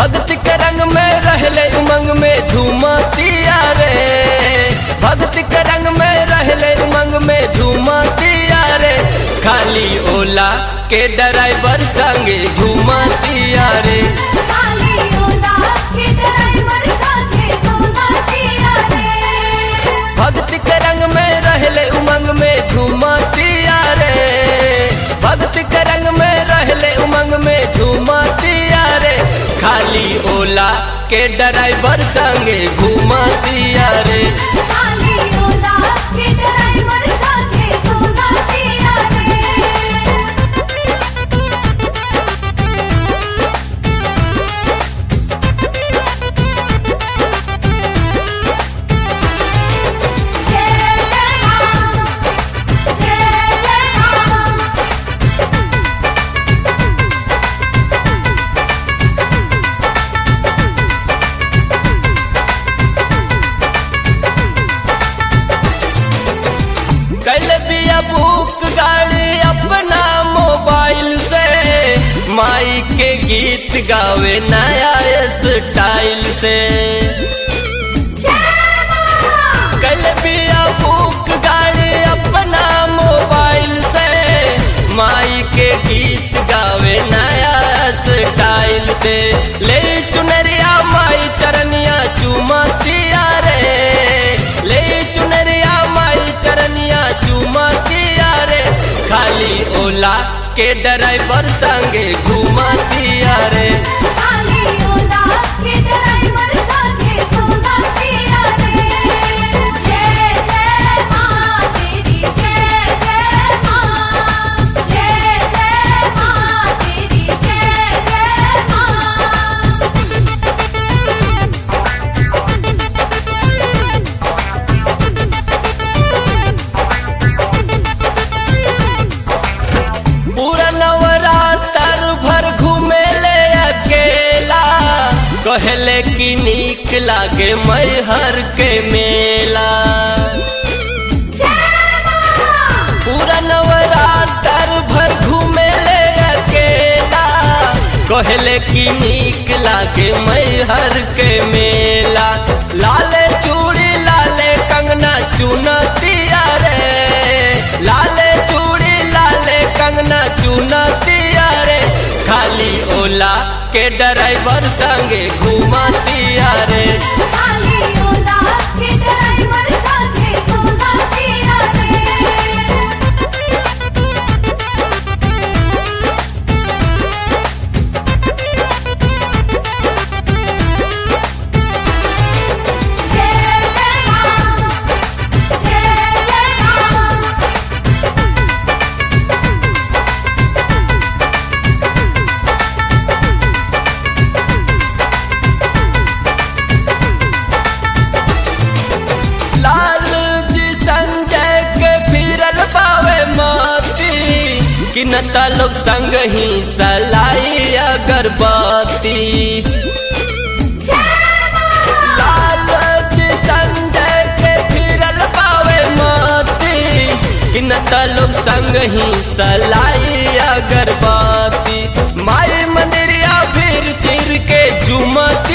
भक्ति के रंग में रहले उमंग में झूमतिया रे भक्ति के रंग में रहले उमंग में झूमतिया रे खाली ओला के ड्राइवर संगे झूमतिया रे काली ओला के ड्राइवर साथे घुमातिया रे भक्ति के रंग में रहले उमंग में झूमतिया रे भक्ति के रंग में रहले उमंग में झूमतिया रे खाली ओला के ड्राइवर संगे घूमतिया रे काली ओला के ड्राइवर साथे घुमातिया रे जय जय राम जय जय राम कल बिया बुक गाड़ी अपना मोबाइल से माई के गीत गावे नया स्टाइल से जय मां कल बिया बुक गाड़ी अपना मोबाइल से माई के गीत गावे नया स्टाइल से ले चुनरिया माई चरनिया चुमतिया रे ले चुनरिया माई चरनिया चुमतिया रे खाली ओला के ड्राइवर संगे घुमतिया रे काली ओला के ड्राइवर साथे घुमातिया रे जय जय मां तेरी जय जय मां जय जय मां तेरी जय जय मां पूरा नवरात्र भर घूमे ले अकेला कहले कि नीक लागे मैहर के मेला जय मां पूरा नवरात्र भर घूमे ले अकेला कहले कि नीक लागे मैहर के मेला लाले चूड़ी लाले कंगना चुनतिया रे लाले चूड़ी लाले कंगना चुनतिया रे खाली ओला के ड्राइवर संगे घुमतिया रे काली ओला के ड्राइवर साथे घुमातिया रे जय जय राम जय जय राम लाल जी संजय के फिरल पावे मोती कि न लोग संग ही सलाई अगरबत्ती जय मां लाल जी संजय के फिरल पावे मोती कि न लोग संग ही सलाई अगरबत्ती माई मंदिरिया फिर चिर के झुमती